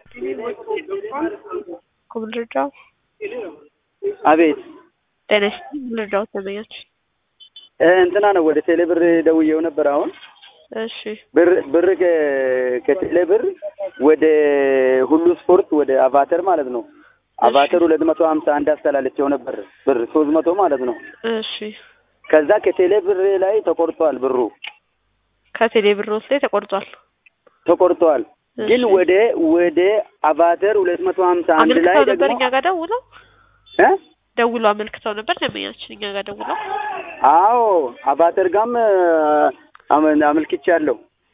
ኮብል ልርዳው? አቤት ጤና ይስጥልኝ ልርዳው ተመኛች። እንትና ነው ወደ ቴሌ ብር ደውዬው ነበር። አሁን እሺ ብር ብር ከ- ከቴሌ ብር ወደ ሁሉ ስፖርት ወደ አቫተር ማለት ነው። አቫተር ሁለት መቶ ሀምሳ አንድ አስተላለቸው ነበር ብር ሶስት መቶ ማለት ነው። እሺ ከዛ ከቴሌ ብር ላይ ተቆርጧል ብሩ ከቴሌ ብሮት ላይ ተቆርጧል። ተቆርጧል። ግን እሺ። ወደ ወደ አቫተር ሁለት መቶ ሀምሳ አንድ ላይ አመልክተው ነበር ደግሞ እኛ ጋር ደውለው እ ደውሎ አመልክተው ነበር ደንበኛችን እኛ ጋር ደውለው አዎ አቫተር ጋም አመ- አመልክቻለሁ።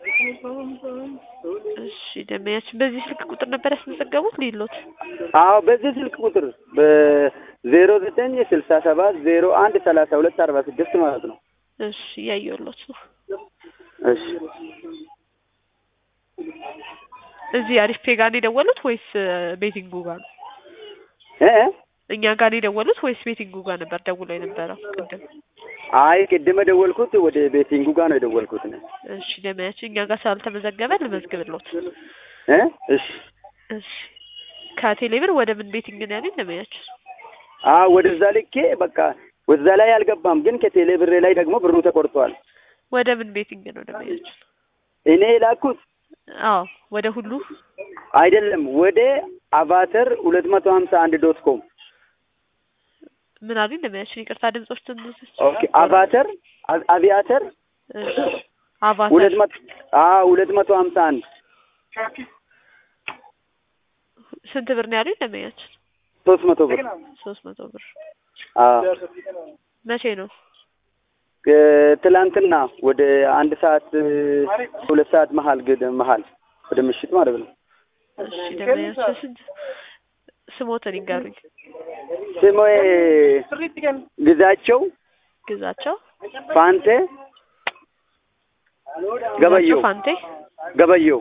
እሺ ደንበኛችን በዚህ ስልክ ቁጥር ነበር ያስመዘገቡት ሊሎት አዎ በዚህ ስልክ ቁጥር በዜሮ ዘጠኝ ስልሳ ሰባት ዜሮ አንድ ሰላሳ ሁለት አርባ ስድስት ማለት ነው። እሺ እያየሁሎት ነው እሺ እዚህ አሪፍ ፔ ጋር ነው የደወሉት ወይስ ቤቲንጉ ጋር ነው እ እ? እኛ ጋር ነው የደወሉት ወይስ ቤቲንጉ ጋር ነበር ደውሎ የነበረው ቅድም አይ ቅድም የደወልኩት ወደ ቤቲንጉ ጋር ነው የደወልኩት ነው። እሺ ደንበኛችን እኛ ጋር ስላልተመዘገበ ልመዝግብሎት እ እሺ እሺ ከቴሌ ብር ወደ ምን ቤቲንግ ነው ያሉኝ ደንበኛችን አዎ ወደዛ ልኬ በቃ ወደዛ ላይ አልገባም፣ ግን ከቴሌ ብሬ ላይ ደግሞ ብሩ ተቆርጧል። ወደ ምን ቤቲንግ ነው ደንበኛችን እኔ የላኩት አዎ ወደ ሁሉ አይደለም ወደ አቫተር ሁለት መቶ ሀምሳ አንድ ዶት ኮም ምን አሉኝ ደንበኛችን ይቅርታ ድምጾች ትንሽ ኦኬ አቫተር አ- አቪያተር እሺ አቫተር ሁለት መቶ አዎ ሁለት መቶ ሀምሳ አንድ ስንት ብር ነው ያሉኝ ደንበኛችን ሶስት መቶ ብር ሶስት መቶ ብር አዎ መቼ ነው እ- ትላንትና ወደ አንድ ሰዓት እ፣ ሁለት ሰዓት መሀል ግድ መሀል ወደ ምሽት ማለት ነው። እሺ ደንበኛችን ስንት ስሞትን ይንገሩኝ ስሜ ግዛቸው ግዛቸው ፋንቴ ገበየው ግዛቸው ፋንቴ ገበየው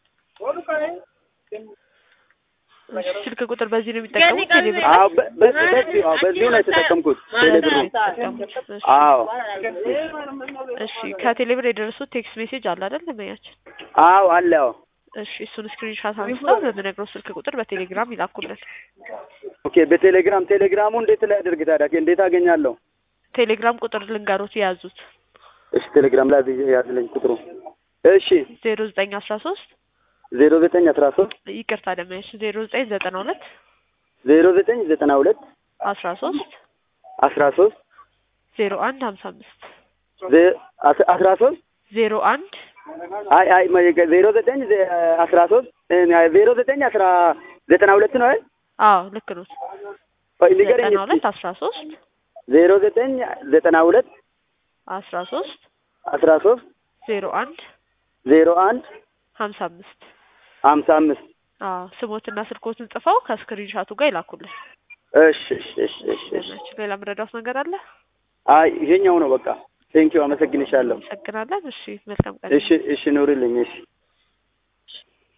እሺ ስልክ ቁጥር በዚህ ነው የሚጠቀሙት ቴሌ ብር አዎ በ- በ- በዚሁ አዎ በዚሁ ነው የተጠቀምኩት ቴሌ ብሩ አዎ እሺ ከቴሌ ብር የደረሱት ቴክስት ሜሴጅ አለ አይደል ደንበኛችን አዎ አለ አዎ እሺ እሱን ስክሪንሻት አንስተው በምነግረው ስልክ ቁጥር በቴሌግራም ይላኩልን ኦኬ በቴሌግራም ቴሌግራሙ እንዴት ላይ አድርግ ታዲያ እንዴት አገኛለሁ ቴሌግራም ቁጥር ልንገሩት የያዙት እሺ ቴሌግራም ላይ ያዝልኝ ቁጥሩ እሺ ዜሮ ዘጠኝ አስራ ሶስት ዜሮ ዘጠኝ አስራ ሶስት ይቅርታ ደንበኛችን ዜሮ ዘጠኝ ዘጠና ሁለት ዜሮ ዘጠኝ ዘጠና ሁለት አስራ ሶስት አስራ ሶስት ዜሮ አንድ ሀምሳ አምስት ዜ- አስ- አስራ ሶስት ዜሮ አንድ አይ አይ ማ- ዜሮ ዘጠኝ ዘ- አስራ ሶስት እ፣ ዜሮ ዘጠኝ አስራ ዘጠና ሁለት ነው አይደል? አዎ ልክ ነው ቆይ ንገረኝ ዘጠና እስኪ ሁለት አስራ ሶስት ዜሮ ዘጠኝ ዘጠና ሁለት አስራ ሶስት አስራ ሶስት ዜሮ አንድ ዜሮ አንድ ሀምሳ አምስት ሀምሳ አምስት አዎ ስሞትና ስልኮትን ጽፈው ከስክሪንሻቱ ጋር ይላኩልን እሺ እሺ እሺ እሺ እሺ ደንበኛችን ሌላ ምረዳት ነገር አለ አይ ይሄኛው ነው በቃ ቴንኪው አመሰግንሻለሁ አመሰግናለን እሺ መልካም ቀን እሺ እሺ ኑሪልኝ እሺ